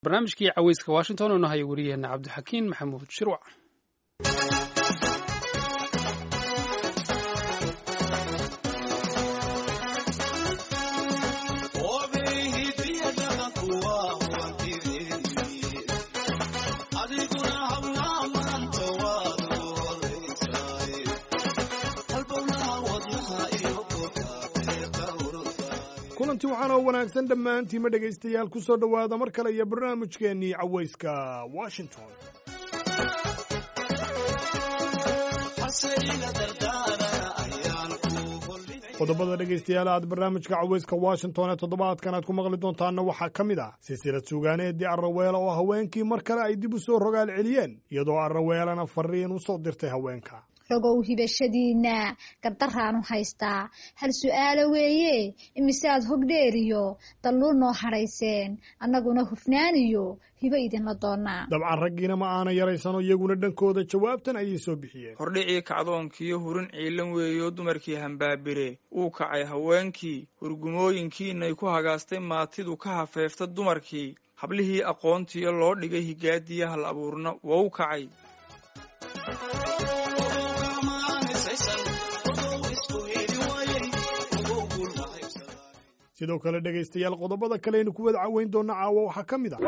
barnaamijkii caweyska washington oo nahaya wariyaheena cabdixakiin maxamuud shirwac kulanti waxaan oo wanaagsan dhammaantiima dhegaystayaal ku soo dhowaada mar kale iyo barnaamijkeennii cawayska washington qodobada dhegaystayaal aad barnaamijka cawayska washington ee toddobaadkan aad ku maqli doontaanna waxaa ka mid ah silsilad suugaaneedii arraweela oo haweenkii mar kale ay dib u soo rogaal celiyeen iyadoo arraweelana fariin u soo dirtay haweenka rogow hibashadiinna gardaraanu haystaa hal su'aalo weeye imiseaad hogdheeriyo dalluul noo hadhayseen annaguna hufnaaniyo hibo idinla doonnaa dabcan raggiina ma aana yaraysano iyaguna dhankooda jawaabtan ayay soo bixiyeen hordhicii kacdoonkiiyo hurin ciilan weeyo dumarkii hambaabire uu kacay haweenkii hurgumooyinkiinay ku hagaastay maatidu ka hafeefta dumarkii hablihii aqoontiyo loo dhigay higaadiya hal abuurna wou kacay sidoo kale dhegaystayaal qodobada kaleaynu ku wada caweyn doonna caawa waxaa ka mid ah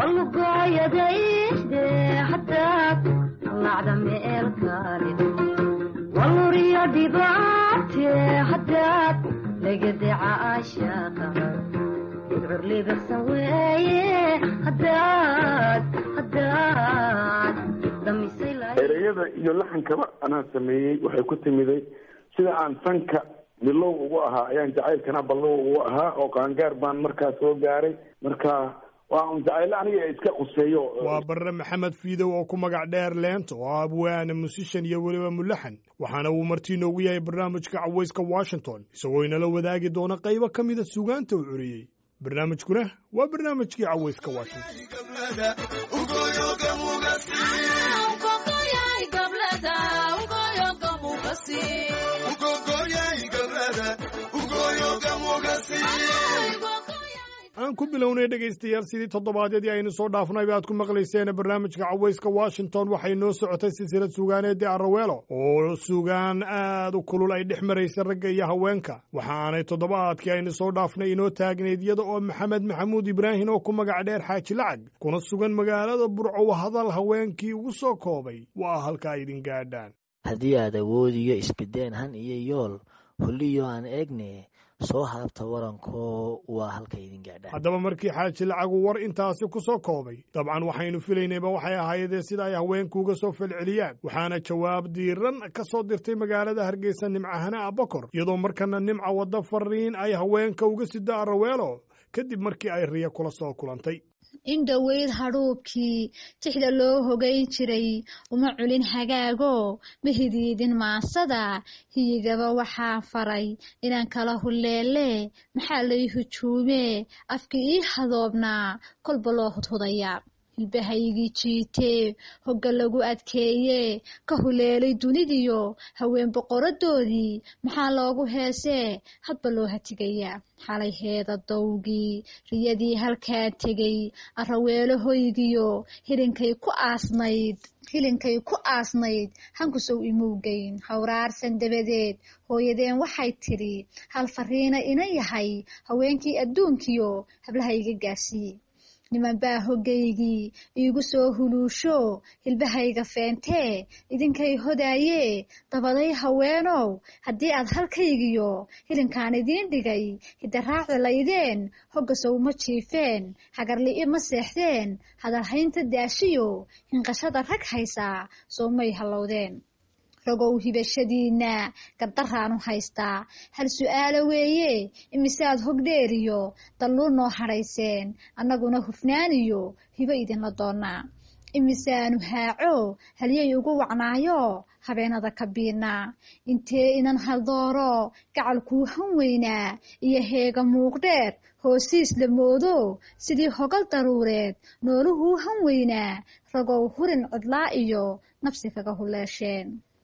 ereyada iyo laxankaba anaa sameeyey waxay ku timiday sida aan sanka bilow ugu ahaa ayaan jacaylkana ballow ugu ahaa oo qaangaar baan markaa soo gaaray marka waa un jacaylo aniga iska quseeyo waa barre maxamed fiidow oo ku magac dheer leento oo abwaana musishan iyo weliba mulaxan waxaana uu martii noogu yahay barnaamijka cawayska washington isagoo inala wadaagi doona qaybo ka mida sugaanta uu curiyey barnaamijkuna waa barnaamijkii cawayska washington aan ku bilownay dhegaystayaal sidii toddobaadyadii aynu soo dhaafnayba aad ku maqlayseen barnaamijka cawayska washington waxay noo socotay silsilad suugaaneedii arraweelo oo sugaan aad u kulul ay dhex maraysa ragga iyo haweenka waxa aanay toddobaadkii aynu soo dhaafnay inoo taagnayd iyada oo maxamed maxamuud ibraahim oo ku magac dheer xaaji lacag kuna sugan magaalada burcow hadal haweenkii ugu soo koobay waa halka idin gaadhaan haddii aad awoodiyo isbideen han iyo yool holliyo aan eegne soo haabta waranko waa halka idin gaadhaan haddaba markii xaaji lacagu war intaasi ku soo koobay dabcan waxaynu filaynayba waxay ahaydee sida ay haweenku uga soo falceliyaan waxaana jawaab diiran ka soo dirtay magaalada hargeysa nimcahana abakor iyadoo markana nimca wadda fariin ay haweenka uga sida araweelo kadib markii ay riya kula soo kulantay in dhoweyd hadhuubkii tixda loo hogayn jiray uma culin hagaago ma hidiidin maansada hiyigaba waxaa faray inaan kala hulleele maxaa lay hujuume afkii ii hadoobnaa kolba loo hudhudayaa hilbahaygii jiitee hogga lagu adkeeye ka huleelay dunidiyo haween boqoradoodii maxaa loogu heesee hadba loo hatigayaa xalay heeda dawgii riyadii halkaa tegey arraweelo hoygiyo hilinkay ku aasnayd hilinkay ku aasnayd hankusow imowgeyn hawraarsan dabadeed hooyadeen waxay tidhi hal fariina ina yahay haweenkii adduunkiyo hablahayga gaarsiiye niman baa hoggaygii iigu soo huluusho hilbahayga feentee idinkay hodaayee dabaday haweenow haddii aad halkaygiyo hilinkaan idiin dhigay hidaraaci laydeen hogga sow ma jiifeen hagarli'i ma seexdeen hadalhaynta daashiyo hinqashada rag haysaa soo may hallowdeen rogow hibashadiinna gardaraanu haystaa hal su'aalo weeye imiseaad hogdheeriyo dalluul noo hadhayseen annaguna hufnaaniyo hibo idinla doonnaa imiseaanu haaco halyay ugu wacnaayo habeenada ka biidnaa intee inan haldooro gacalkuu han weynaa iyo heega muuqdheer hoosiis la moodo sidii hogal daruureed nooluhuu han weynaa ragow hurin codlaa iyo nafsi kaga huleesheen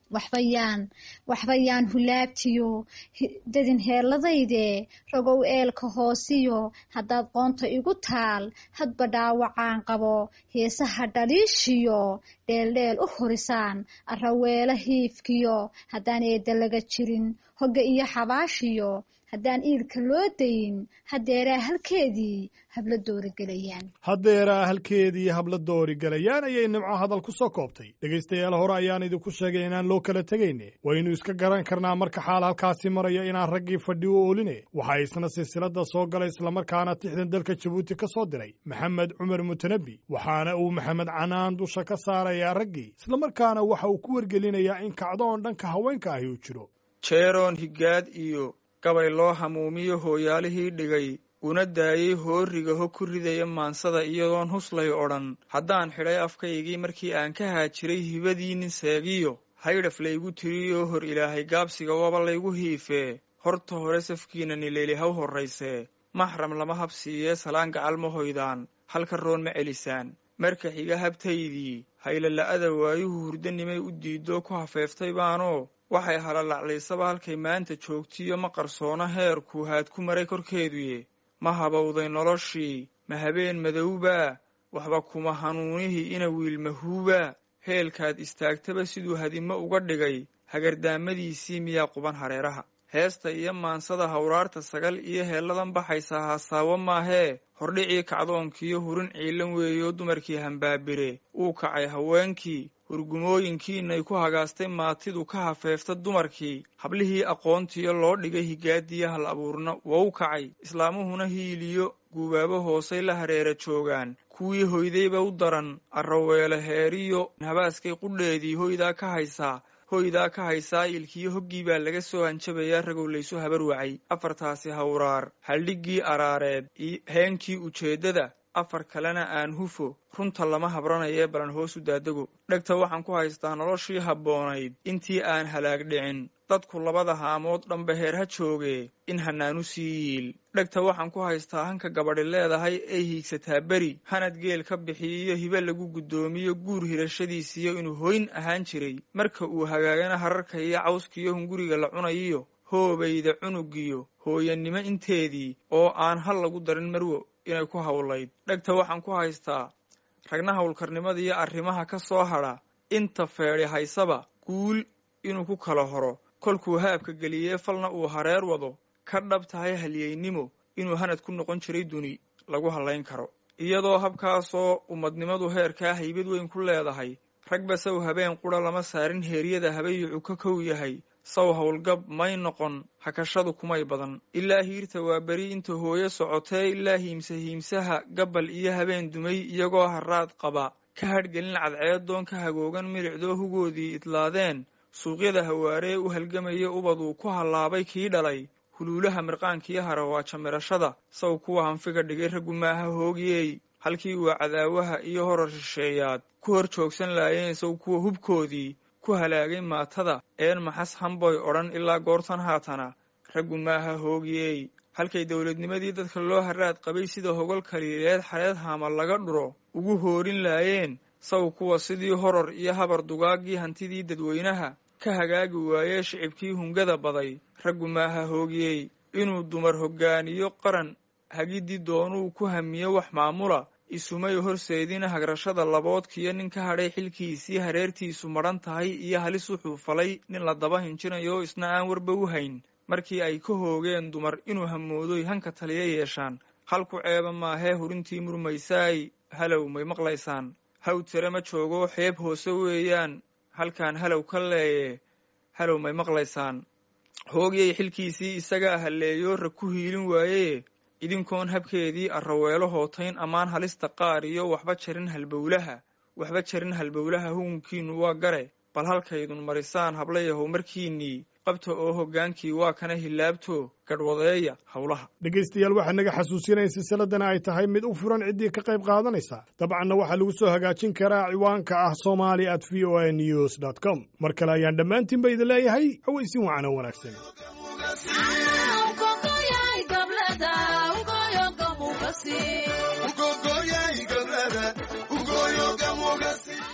waxbayaan waxbayaan hulaabtiyo dadin heeladayde rogow eelka hoosiyo haddaad qoonta igu taal hadba dhaawacaan qabo heesaha dhaliishiyo dheeldheel u horisaan araweelo hiifkiyo haddaan eedda laga jirin hogga iyo xabaashiyo haddaan iilka loo dayin haddeeraa halkeedii habla doorigelayaan haddeeraa halkeedii habla doorigelayaan ayay nimco hadal ku soo koobtay dhegaystayaal hore ayaan idinku sheegay inaan loo kala tegayne waynu iska garan karnaa marka xaal halkaasi maraya inaan raggii fadhi u ooline waxaa isna silsilada soo galay islamarkaana tixdan dalka jabuuti ka soo diray maxamed cumar mutanabi waxaana uu maxamed canaan dusha ka saarayaa raggii islamarkaana waxa uu ku wargelinayaa in kacdoon dhanka haweenka ahi uu jiro jeeroon higaad iyo gabay loo hamuumiyo hooyaalihii dhigay una daayey hooriga ho ku ridaya maansada iyadoon huslay odhan haddaan xidhay afkaygii markii aan ka haajiray hibadii nin seegiyo haydhaf laygu tiriyoo hor ilaahay gaabsiga waba laygu hiifee horta hore safkiina nileeli haw horraysee maxram lama habsiiyee salaan gacal ma hoydaan halka roon ma celisaan marka xiga habtaydii haylala'ada waayuhu hurdanimay u diidoo ku hafeeftay baanoo waxay halalaclaysaba halkay maanta joogtiyo ma qarsoona heerkuu haad ku maray korkeeduye ma habowday noloshii ma habeen madowbaa waxba kuma hanuunihii ina wiilmahuubaa heelkaad istaagtaba siduu hadimo uga dhigay hagardaamadiisii miyaa quban hareeraha heesta iyo maansada hawraarta sagal iyo heelladan baxaysa haasaawo maahee hordhicii kacdoonkiiyo hurin ciilan weeyoo dumarkii hambaabire uu kacay haweenkii hurgumooyinkiinay ku hagaastay maatidu ka hafeefta dumarkii hablihii aqoontiyo loo dhigay higaadiya hal abuurna wou kacay islaamuhuna hiiliyo guubaabo hoosay la hareera joogaan kuwii hoydayba u daran arraweele heeriyo habaaskay qudheedii hoydaa ka haysaa hoydaa ka haysaa ilkiyo hoggii baa laga soo hanjabayaa ragow laysu habar wacay afartaasi hawraar haldhiggii araareed heenkii ujeeddada afar kalena aan hufo runta lama habranayee balan hoosu daadego dhegta waxaan ku haystaa noloshii habboonayd intii aan halaag dhicin dadku labada haamood dhanba heer ha joogee in hanaanu sii yiil dhegta waxaan ku haystaa hanka gabadhi leedahay ay hiigsataa beri hanad geel ka bixiyiyo hibe lagu guddoomiyo guur hirashadiisiyo inuu hoyn ahaan jiray marka uu hagaagana hararka iyo cawskiyo hunguriga la cunayiyo hoobayda cunugiyo hooyanimo inteedii oo aan hal lagu darin marwo inay ku hawlayd dhegta waxaan ku haystaa ragna howlkarnimadiiyo arrimaha ka soo hadha inta feedhi haysaba guul inuu ku kala horo kolkuu haabka geliyee falna uu hareer wado ka dhab tahay halyeynimo inuu hanad ku noqon jiray duni lagu hallayn karo iyadoo habkaasoo ummadnimadu heerkaa haybad weyn ku leedahay ragba saw habeen qura lama saarin heeryada habayucu ka kow yahay saw howlgab may noqon hakashadu kumay badan ilaa hiirta waa beri inta hooyo socotee ilaa hiimsa hiimsaha gabbal iyo habeen dumay iyagoo haraad qaba ka hadhgelin cadceedoon ka hagoogan milicdoo hugoodii idlaadeen suuqyada hawaaree u halgamaya ubaduu ku hallaabay kii dhalay huluulaha mirqaankiyo harawaaja mirashada saw kuwa hanfiga dhigay raggu maaha hoogiyey halkii uu cadaawaha iyo horar shisheeyaad ku hor joogsan laayeen saw kuwa hubkoodii ku halaagay maatada een maxas hamboy odhan ilaa goortan haatana raggu maaha hoogiyey halkay dowladnimadii dadka loo haraad qabay sida hogol kaliileed xareed haama laga dhuro ugu hoorin laayeen saw kuwa sidii horor iyo habar dugaagii hantidii dadweynaha ka hagaagi waayee shicibkii hungada baday raggu maaha hoogiyey inuu dumar hoggaaniyo qaran hagidii doonuu ku hamiyo wax maamula isumay horseedina hagrashada laboodkiyo nin ka hadhay xilkiisii hareertiisu madhan tahay iyo halis wuxuu falay nin la daba hinjinayo isna aan warba u hayn markii ay ka hoogeen dumar inuu hamoodoy hanka taliya yeeshaan halku ceeba maahee hurintii murmaysaay halow may maqlaysaan haw tire ma joogo xeeb hoose weeyaan halkaan halow ka leeye halow may maqlaysaan hoogiyay xilkiisii isagaa halleeyo rag ku hiilin waayee idinkoon habkeedii arraweelo hootayn ammaan halista qaar iyo waxba jarin halbowlaha waxba jarin halbowlaha hugunkiinnu waa gare bal halkaydun marisaan hablayahow markiinnii qabta oo hoggaankii waa kana hilaabto gadhwadeeya howlaha dhegaystayaal waxaa naga xasuusinaya silsiladana ay tahay mid u furan ciddii ka qayb qaadanaysa dabcanna waxaa lagu soo hagaajin karaa ciwaanka ah somali at v o a news dt com mar kale ayaan dhammaantiinba idin leeyahay hawaysin wacana wanaagsan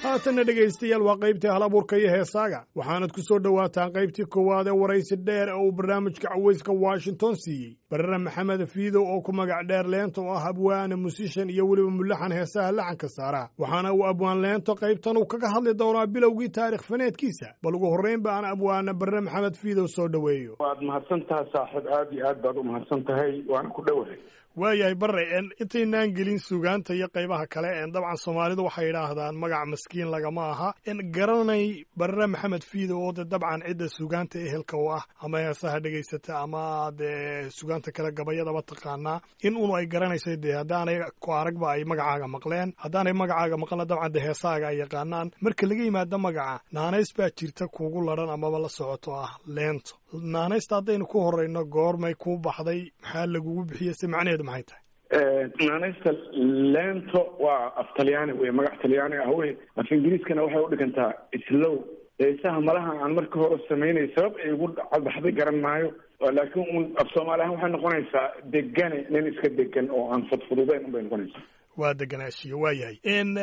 haatanna dhegaystayaal waa qaybtii hal abuurka iyo heesaaga waxaanad ku soo dhowaataan qaybtii koowaad ee waraysi dheer ee uu barnaamijka cawayska washington siiyey barre maxamed fiidow oo ku magac dheer leenta oo ah abwaane musishan iyo weliba mulaxan heesaha laxanka saara waxaana uu abwaan leento qaybtan uu kaga hadli doonaa bilowgii taarikh faneedkiisa bal ugu horraynba aan abwaane barre maxamed fiidow soo dhoweeyo waad mahadsan tahay saaxiib aad iyo aad baad u mahadsan tahay waana ku dhowahay waayahay barre intaynaan gelin sugaanta iyo qaybaha kale dabcan soomaalidu waxay idhaahdaan magac maskiin lagama aha garanay barre maxamed fiidow oo de dabcan cidda sugaanta ehelka u ah ama heesaha dhegaysata ama dee sugaanta kale gabayadaba taqaanaa in unu ay garanayso dee haddaanay ku aragba ay magacaaga maqleen haddaanay magacaaga maqlna dabcan de heesaaga ay yaqaanaan marka laga yimaado magaca naanays baa jirta kuugu ladhan amaba la socoto ah leento naanaysta haddaynu ku horeyno goormay kuu baxday maxaa lagugu bixiyey se macnaheedu maxay tahay naanaysta leento waa af talyaani wey magac talyaani ah wey af ingiriiskana waxay udhigantaa islow heesaha malaha aan marka hore samaynay sabab ay ugu cadbaxday garan maayo laakiin un af soomaali ahaan waxay noqonaysaa degane nin iska degan oo aan fudfududeyn unbay noqonaysaa waa deganaashiyo waa yahay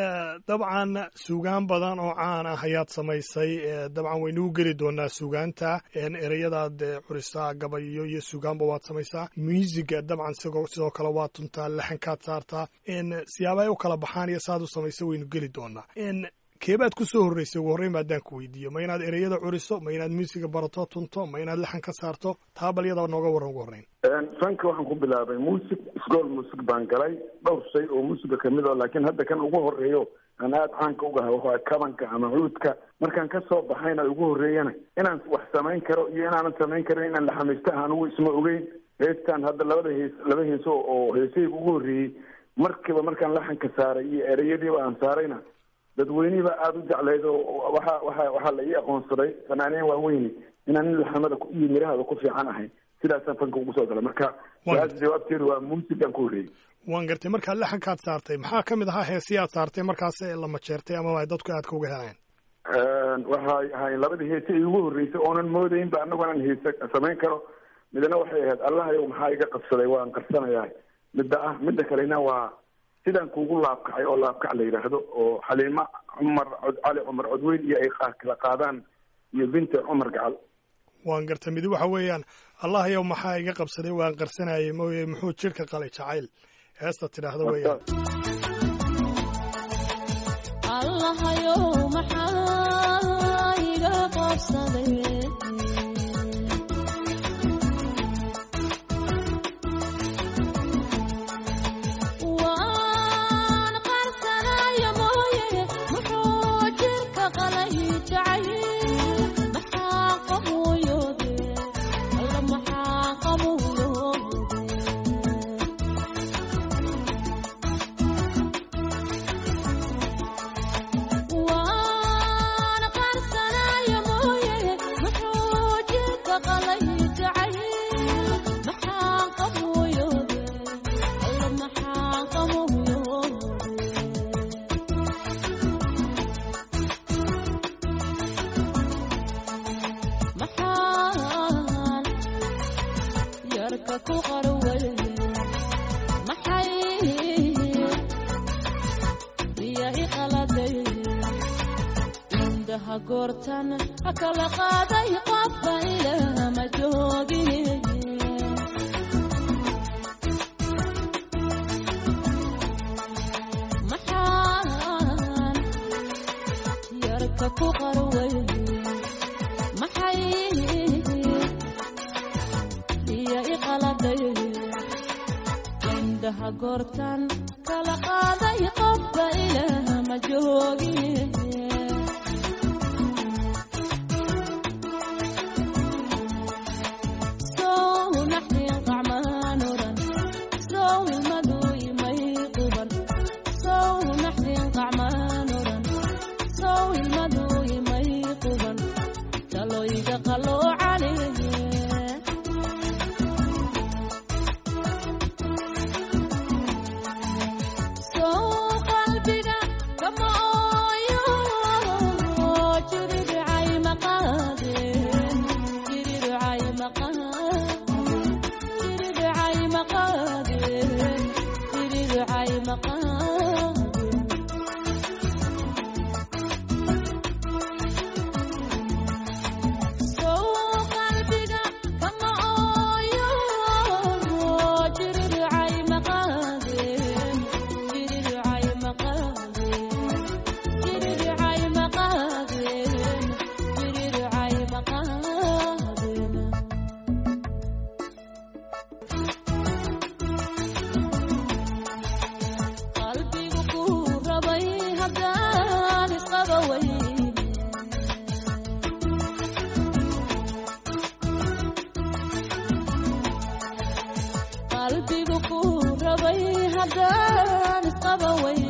dabcan suugaan badan oo caan ah ayaad samaysay dabcan waynu u geli doonaa suugaanta ereyadaad curisaa gabayo iyo suugaanba waad samaysaa muusiga dabcan sigoo sidoo kale waa tuntaa laxankaad saartaa siyaaba ay u kala baxaan iyo saaad u samaysa waynu geli doonaa keebaad ku soo horreysay ugu horreyn ba haddaan ku weydiiyo ma inaad ereyada curiso ma inaad muusiga barato tunto ma inaad laxan ka saarto taa bal iyadaba nooga warran ugu horreyn fanka waxaan ku bilaabay muusig isgool muusig baan galay dhowr shay oo muusiga kamid o laakiin hadda kan ugu horreeyo aan aada caanka ugaha waa kabanka ama cuudka markaan ka soo baxayna ugu horreeyana inaan wax samayn karo iyo inaanan samayn karin inaan laxamaysto anugu isma ogeyn heestaan hadda labada hees laba heeso oo heesahayga ugu horreeyey markiiba markaan laxanka saaray iyo ereyadiiba aan saarayna dadweynihiba aada u jeclayd oo waxa waxa waxaa la ii aqoonsaday fanaaniin waaweyni inaan nin laxamada iyo mirahada ku fiican ahay sidaasaan fanka ugu soo galay marka su-aasha jawaabteedu waa muusigaan ku horreeyey waan gartay markaa laxankaad saartay maxaa ka mid ahaa heesii aad saartay markaas la majeertay amaba ay dadku aadka uga helayeen waxay ahayn labadii heese i ugu horreysay oonan moodaynba anagu anaan heese samayn karo midna waxay ahayd allahayow maxaa iga qabsaday waan qarsanayaa midda ah midda kalena waa sidaan kuugu laabkacay oo laabkac la yidhaahdo oo xaliimo cumar cali cumar codweyn iyo ay kala qaadaan iyo binti cumar gacal waan gartay midi waxa weeyaan allah yow maxaa iga qabsaday waan qarsanayay mooye muxuu jidhka qalay jacayl heesta tidhaahdo weeyaan haddaan isqaba wey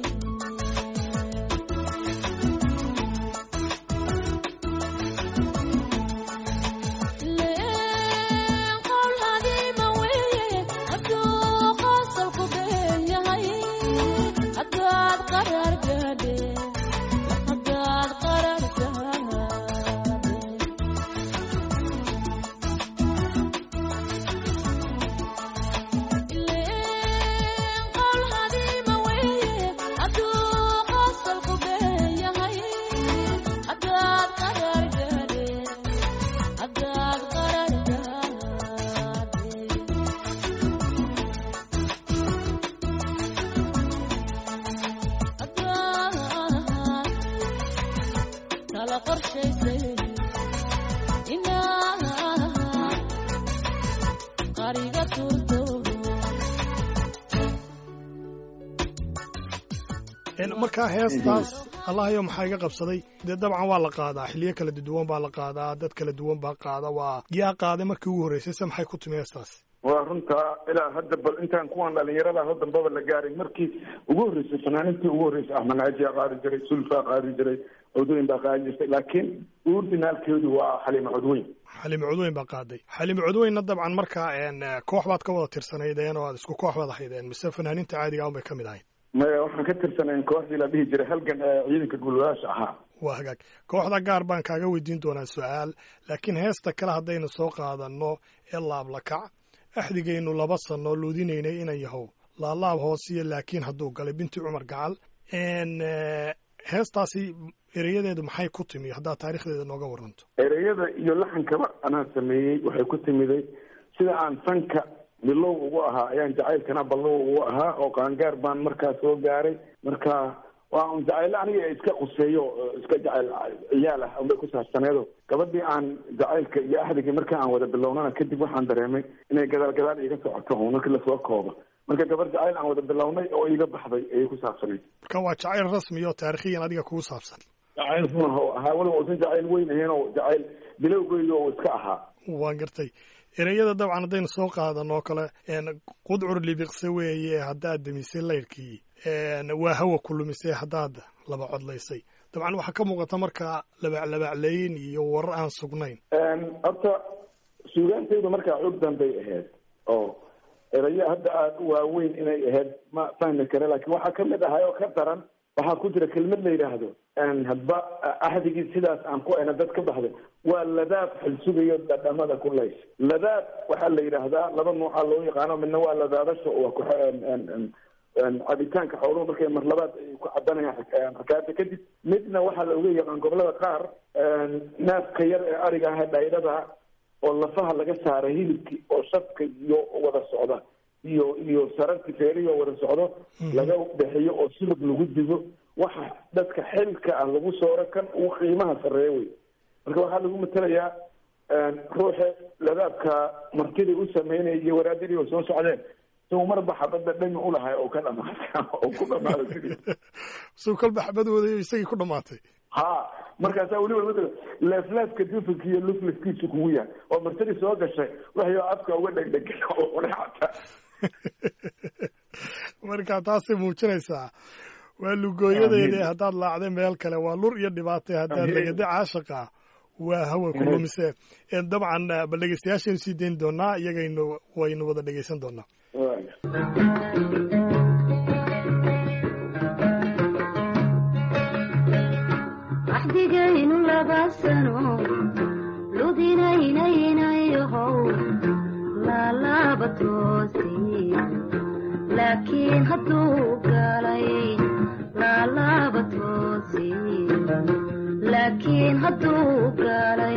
markaa heestaas allahayo maxaa iga qabsaday dee dabcan waa la qaadaa xiliyo kala duwan baa la qaadaa dad kala duwan baa qaada waa yaa qaaday markii ugu horreysay se maxay ku timi heestaas waa runtaa ilaa hadda bal intaan kuwan dhalinyarada ho dambaba la gaarin markii ugu horreysay fanaanintii ugu horreysay axmed naajiyaa qaadi jiray sulfaa qaadi jiray codweyn baa qaadi jirtay laakiin uurdinaalkeedu waa xaliimo codweyn xaliimo codweyn baa qaaday xaliimo codweynna dabcan markaa koox baad ka wada tirsanaydeen oo aad isku koox baad ahaydeen mise fanaaninta caadiga un bay ka mid ahayd maya waxaan ka tirsanayn kooxdii la dhihi jiray halgan ee ciidanka gulwadaasha ahaa waa hagaag kooxda gaar baan kaaga weydiin doonaa su-aal laakiin heesta kale haddaynu soo qaadanno ee laablakac axdigaynu laba sano luudinaynay inan yahow laalaab hoosiyo laakiin hadduu galay binti cumar gacal heestaasi ereyadeedu maxay ku timi haddaad taarikhdeeda nooga waranto ereyada iyo laxankaba anaa sameeyey waxay ku timiday sida aan fanka bilow ugu ahaa ayaan jacaylkana ballow ugu ahaa oo qaangaar baan markaa soo gaaray marka waa un jacaylo aniga iska quseeyo iska jacayl ciyaal ah unbay ku saabsaneedo gabadhii aan jacaylka iyo axdigii marka aan wada bilownana kadib waxaan dareemay inay gadaal gadaal iiga socoto un markii lasoo koobo marka gabar jacayl aan wada bilownay oo iiga baxday ayay ku saabsanayd marka waa jacayl rasmi oo taarikhiyan adiga kugu saabsan jacayl run oo ahaa weliba uusan jacayl weyn ahayn oo jacayl bilowgeyda oo iska ahaa waan gartay ereyada dabcan haddaynu soo qaadano oo kale qudcur libiqse weeye haddaad demisay layrkii waa hawa ku lumisay haddaad laba codlaysay dabcan waxaa ka muuqata markaa labaclabacleyn iyo warar aan sugnayn horta suugaantaydu markaa xoog danbay ahayd oo erayo hadda aada u waaweyn inay ahayd ma fahmi kare laakiin waxaa kamid ahay oo ka daran waxaa ku jira kelmad la yidhaahdo hadba axdigii sidaas aan ku ayna dad ka baxday waa ladaab xilsugayo dhadhamada ku lays ladaab waxaa la yidhaahdaa laba nuucaa loo yaqaano midna waa ladaadasha waa ku cabitaanka xooluhu markay marlabaad ay ku cabanayaan rakaata kadib midna waxaa la oga yaqaan gobolada qaar naafka yar ee ariga ah dhaydhada oo lafaha laga saara hilibki oo shafka iyo wada socda iyo iyo sararki feerihi oo wada socdo laga bixiyo oo sulub lagu digo waxa dadka xilka ah lagu sooro kan uu qiimaha sarreeya wey marka waxaa lagu matelayaa ruuxa ladaabka martidii u sameynaya iyo waraadadii oo soo socdeen suu marba xabadda dhami ulahay oo ka dhamaata oo ku dhamaada sidii suu kolba xabadooda isagii ku dhamaatay ha markaasaa weliba matala leefleefka dufanka iyo luflafkiisu kugu yahay oo martidii soo gashay waxyo afka uga dhegdhegay oo udhexata marka taasay muujinaysaa waa lugooyadeedii haddaad laacday meel kale waa lur iyo dhibaatay haddaad legada caashaqa waa hawa ku lumise dabcan bal dhegeystayaashaynu sii dayn doonaa iyagaynu waynu wada dhegeysan doonaa axdigaynu laba sano ludinaynaynayahow laalaaba toosi laakiin hadduu galay laalaaba toosi laakiin hadduu galay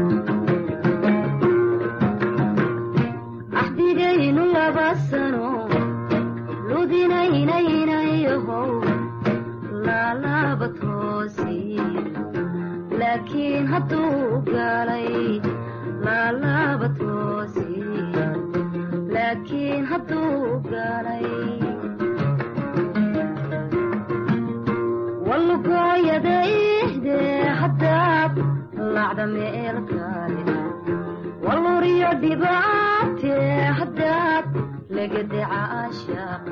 axdigaynu laba sano ludinaynaynayahow laalaaba toosi laakiin hadduu galay laalaaba toosi laakiin hadduu galay walugooyadaydee haddaad lacda meel kale waluriyo dhibaatee haddaad legadaca ashaaqa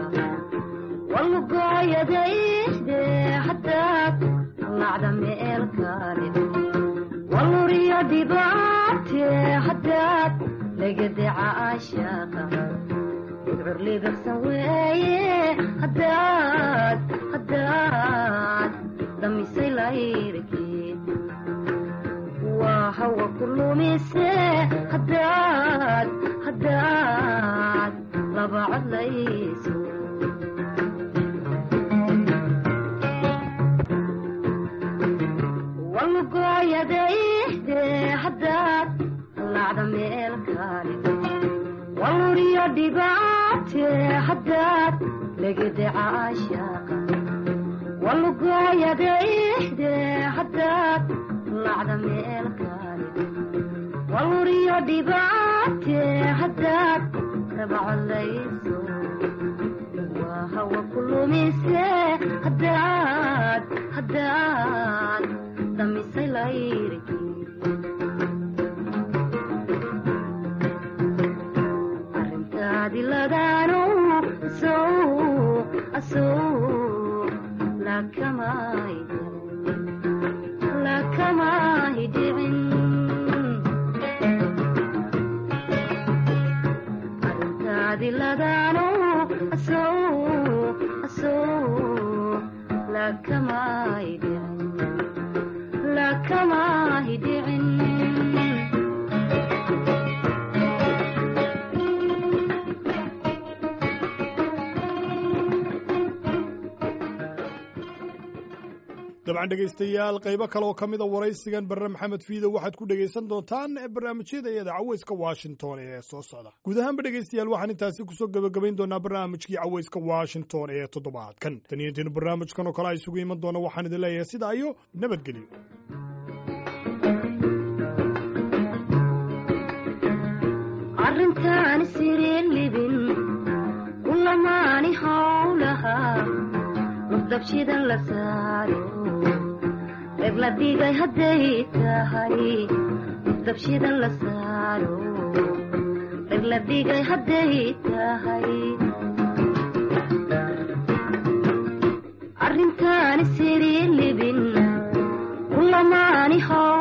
walugooyadayde haddaad lacda meel kale waluriyo dhibaate haddaad legadaca ashaaqa udcur libiqsan weeye haddaad haddaad damisay layrkeed waa hawa ku lumise haddaad haddaad laba codlayso walugooyadayde haddaad lacda meel kale waluriyo dhibaate haddaad legadaca ashaaqa walugooyadayde haddaad lacda meel kale waluriyo dhibaate haddaad rabacodlayso waa hawa ku lumise haddaad haddaad damisay layrkii arrintaadi ladaano sow asow lakamay lakamay dhicin arrintaadi ladaano asow asow lakamay dhicin lakamay dhicin dabcan dhegaystayaal qaybo kale oo ka mida waraysigan barre maxamed fiido waxaad ku dhegaysan doontaan barnaamijyada iyada caweyska washington ee soo socda guud ahaanba dhegaystayaal waxaan intaasi kusoo gebagabayn doonaa barnaamijkii caweyska washington ee toddobaadkan tan iyo intiinu barnaamijkan oo kale a isugu iman doona waxaan idin leeyahay sidaa iyo nabadgelyo arrintaan sireen libin kulamaani howlaha mudabshidan la saaro reer la dhigay hadday tahay mudabshidan la saaro reer la dhigay hadday tahay arrintaani sireen libin kulamaani how